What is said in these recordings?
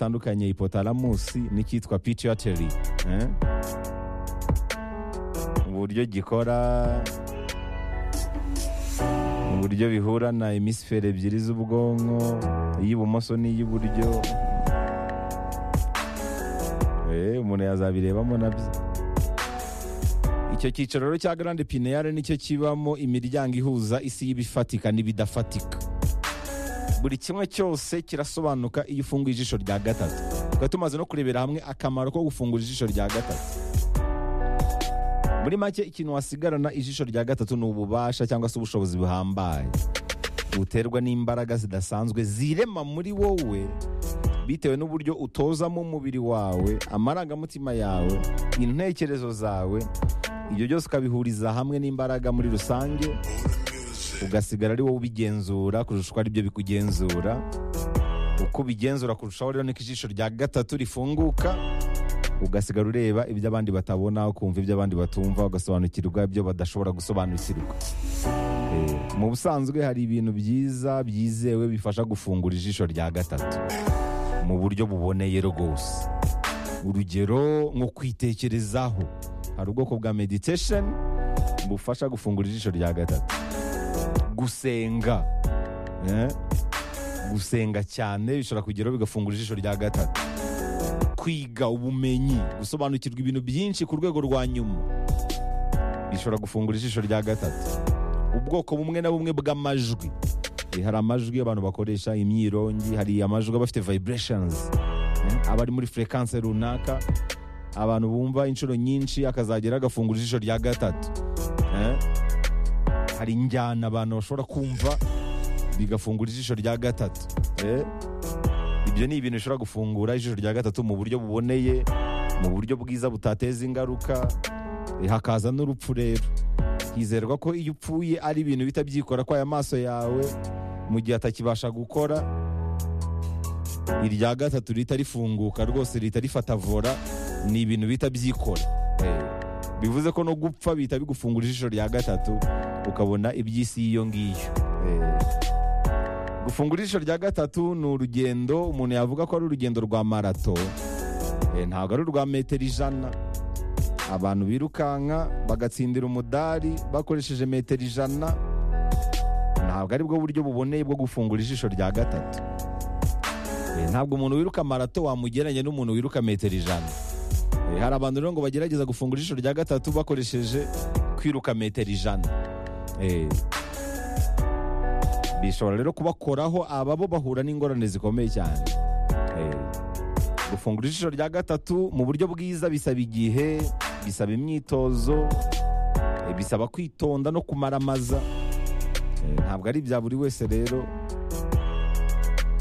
zitandukanye hipotalamus n'icyitwa pituitary eh? uburyo gikora uburyo bihura na hemisifere ebyiri z'ubwonko iy'ibumoso n'iy'iburyo Eh, umuntu yazabirebamo nabyo icyo cyicaro rero cya grande pineale nicyo kibamo imiryango ihuza isi y'ibifatika n'ibidafatika buri kimwe cyose kirasobanuka iyo ufunguye ijisho rya gatatu tukaba tumaze no kurebera hamwe akamaro ko gufungura ijisho rya gatatu muri make ikintu wasigarana ijisho rya gatatu ni ububasha cyangwa se ubushobozi buhambaye buterwa n'imbaraga zidasanzwe zirema muri wowe bitewe n'uburyo utozamo umubiri wawe amarangamutima yawe intekerezo zawe ibyo byose ukabihuriza hamwe n'imbaraga muri rusange ugasigara ari wowe ubigenzura kurusha uko aribyo bikugenzura uko ubigenzura kurushaho rero niko ijisho rya gatatu rifunguka ugasigara ureba ibyo abandi batabona ukumva ibyo abandi batumva ugasobanukirwa ibyo badashobora gusobanukirwa Eh, mu busanzwe hari ibintu byiza byizewe bifasha gufungura ijisho rya gatatu mu buryo buboneye rwose urugero nko kwitekerezaho hari ubwoko bwa meditation bufasha gufungura ijisho rya gatatu gusenga eh? gusenga cyane bishobora kugeraho bigafungura ijisho rya gatatu kwiga ubumenyi gusobanukirwa ibintu byinshi ku rwego rwa nyuma bishobora gufungura ijisho rya gatatu ubwoko bumwe na bumwe bw'amajwi Eh, hari amajwi abantu bakoresha imyirongi hari amajwi aba afite vibrations eh, aba ari muri frequence runaka abantu bumva inshuro nyinshi akazagera agafungura ijisho rya gatatu eh. hari injyana abantu bashobora kumva bigafungura ijisho rya gatatu eh. ibyo ni ibintu bishobora gufungura ijisho rya gatatu mu buryo buboneye mu buryo bwiza butateza ingaruka eh, hakaza n'urupfu rero hizerwa ko iyo upfuye ari ibintu bihita byikora kwaya maso yawe mu gihe atakibasha gukora irya gatatu rihita rifunguka rwose rihita rifata vora ni ibintu bihita byikora Eh, bivuze ko no gupfa bihita bigufungura ijisho rya gatatu ukabona iby'isi y'iyo ngiyo Eh, gufungura ijisho rya gatatu ni urugendo umuntu yavuga ko ari urugendo rwa marato Eh, ntabwo ari urwa metero ijana abantu birukanka bagatsindira umudari bakoresheje metero ijana ntabwo aribwo buryo buboneye bwo gufungura ijisho rya gatatu Eh, ntabwo umuntu wiruka marato wamugereranya n'umuntu wiruka metero ijana Eh, hari abantu rero ngo bagerageza gufungura ijisho rya gatatu bakoresheje kwiruka metero ijana Eh, bishobora rero kubakoraho ababo bahura n'ingorane zikomeye cyane Eh, gufungura ijisho rya gatatu mu buryo bwiza bisaba igihe bisaba imyitozo eh, bisaba kwitonda no kumaramaza Eh, ntabwo ari ibya buri wese rero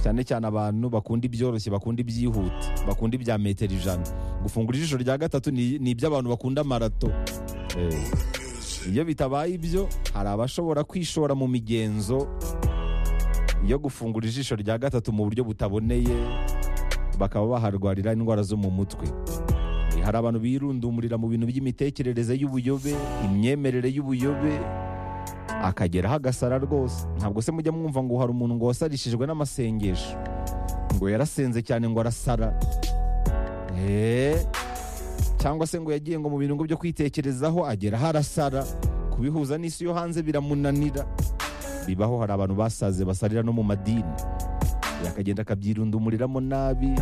cyane cyane abantu bakunda ibyoroshye bakunda ibyihuta bakunda ibya metero ijana gufungura ijisho rya gatatu ni ni iby'abantu bakunda marato Eh, iyo bitabaye ibyo hari abashobora kwishora mu migenzo yo gufungura ijisho rya gatatu mu buryo butaboneye bakaba baharwarira indwara zo mu mutwe Eh, hari abantu birundumurira mu bintu by'imitekerereze y'ubuyobe imyemerere y'ubuyobe akageraho agasara rwose ntabwo se mujya mwumva ngo hari umuntu ngo wasarishijwe n'amasengesho ngo yarasenze cyane ngo arasara Eh, cyangwa se ngo yagiye ngo mu birungo byo kwitekerezaho ageraho arasara kubihuza n'isi yo hanze biramunanira bibaho hari abantu basaze basarira no mu madini akagenda akabyirundumuriramo nabi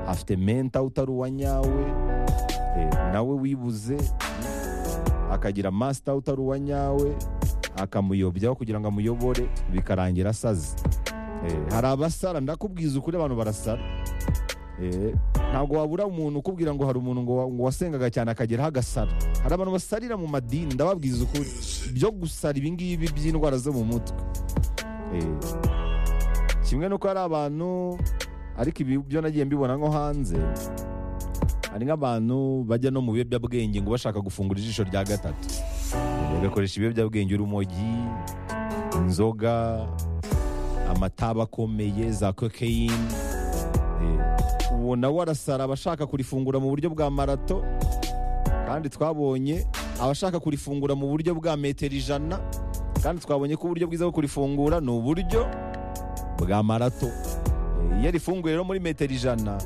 afite menta utari uwa nyawe eh, nawe wibuze akagira masita utari uwa nyawe akamuyobyaho kugira ngo amuyobore bikarangira asaze Eh, hari abasara ndakubwiza ukuri abantu barasara Eh, ntabwo wabura umuntu ukubwira ngo hari umuntu ngo wa- ngo wasengaga cyane akageraho agasara hari abantu basarira mu madini ndababwiza ukuri byo gusara ibingibi by'indwara zo mu mutwe Eh, kimwe nuko hari abantu ariko ibi byo nagiye mbibona nko hanze hari nk'abantu bajya no mu biyobyabwenge ngo bashaka gufungura ijisho rya gatatu bagakoresha ibiyobyabwenge urumogi inzoga amataba akomeye za kokeyini uwo nawe arasara abashaka kurifungura mu buryo bwa marato kandi twabonye abashaka kurifungura mu buryo bwa metero ijana kandi twabonye ko uburyo bwiza bwo kurifungura ni uburyo bwa marato Eh, iyo rifunguye rero muri metero ijana